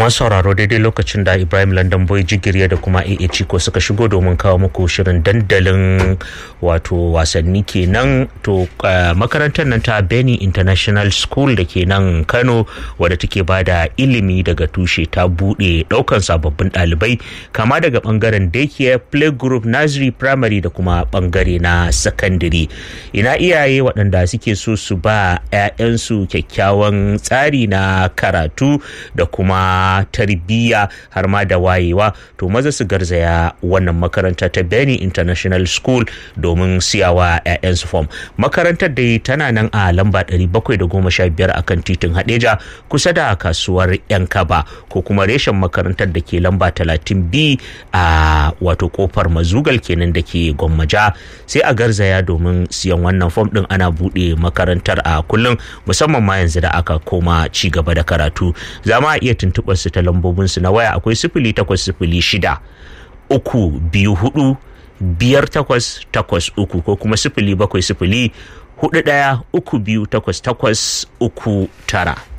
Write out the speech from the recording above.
masu sauraro daidai lokacin da ibrahim london boy jigiriya da kuma aa ciko suka shigo domin kawo muku shirin dandalin wato wasanni kenan to makarantar nan ta benny international school da ke nan kano wadda take ba da ilimi daga tushe ta bude daukan sababbin ɗalibai kama daga bangaren daycare playgroup nursery primary da kuma bangare na secondary ina iyaye waɗanda suke so su ba 'ya'yansu kyakkyawan tsari na karatu da kuma tarbiyya har ma da wayewa to maza su garzaya wannan makaranta ta Benny International School domin siyawa 'ya'yansu form makarantar dai tana nan a lamba 715 akan titin Hadeja kusa da kasuwar yan kaba ko kuma reshen makarantar da ke lamba 30B a wato kofar mazugal kenan da ke gwammaja sai a garzaya domin siyan wannan form din ana bude makarantar a kullum musamman ma yanzu da aka koma ci gaba da karatu za ma iya tuntuɓar su ta lambobinsu na waya akwai sifili takwas sifili shida uku biyu hudu biyar takwas takwas uku ko kuma sifili bakwai sifili hudu ɗaya uku biyu takwas takwas uku tara.